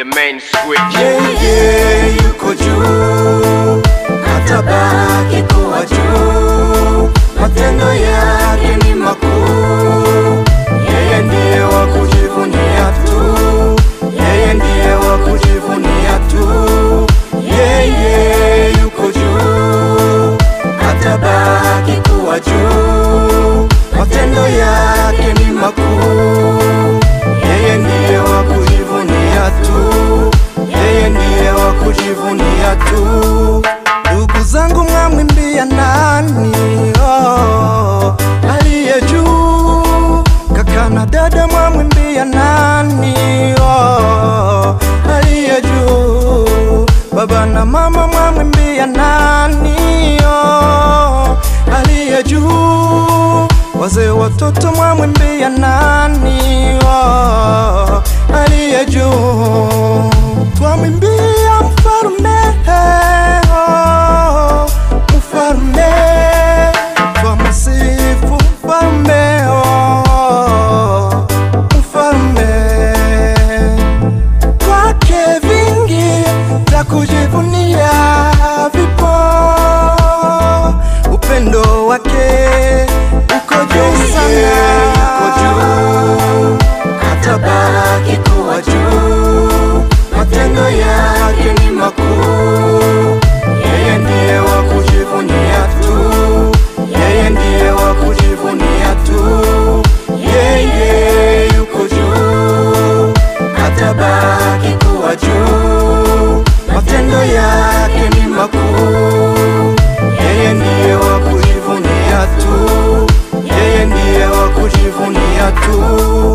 the main switch. yeye yuko juu, atabaki kuwa juu, matendo yake ni makuu. Yeye ndiye wa kujivunia tu, yeye ndiye wa kujivunia tu. Yeye yuko juu, atabaki kuwa juu, matendo yake ni makuu. Yeye ndiye wa kujivunia tu, yeye ndiye wa kujivunia tu. Ndugu zangu, mwamwimbia nani? Oh, aliye juu. Kaka na dada, mwamwimbia nani? Oh, aliye juu. Baba na mama, mwamwimbia nani? Oh, aliye juu. Wazee watoto, mwamwimbia nani? Oh, aliye juu. Twamwimbia mfalme, oh, mfalme. Twamsifu mfalme, oh, mfalme kwake vingi vya kujivunia vipo, upendo wake uko juu sana, uko juu, atabaki kuwa juu, matendo yake ni makuu. Yeye ndiye wa kujivunia tu, yeye ndiye wa kujivunia tu, yeye yuko juu atabaki kuwa juu, matendo yake ni makuu. Yeye ndiye wa kujivunia tu, yeye ndiye wa kujivunia tu.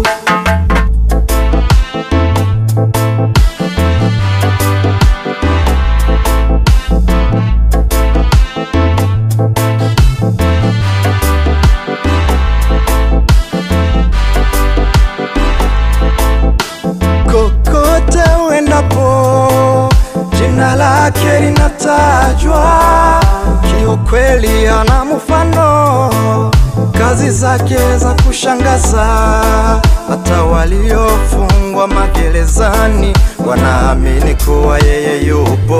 kokote uendapo, jina lake linatajwa. Kiukweli ana mfano, kazi zake za kushangaza. Hata waliofungwa magerezani wanaamini kuwa yeye yupo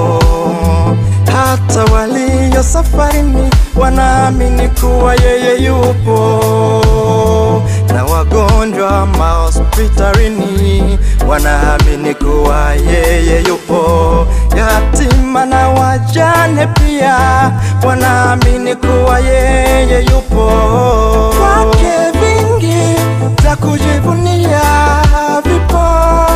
hata walio safarini wanaamini kuwa yeye yupo, na wagonjwa mahospitalini wanaamini kuwa yeye yupo, yatima na wajane pia wanaamini kuwa yeye yupo. Kwake vingi vya kujivunia vipo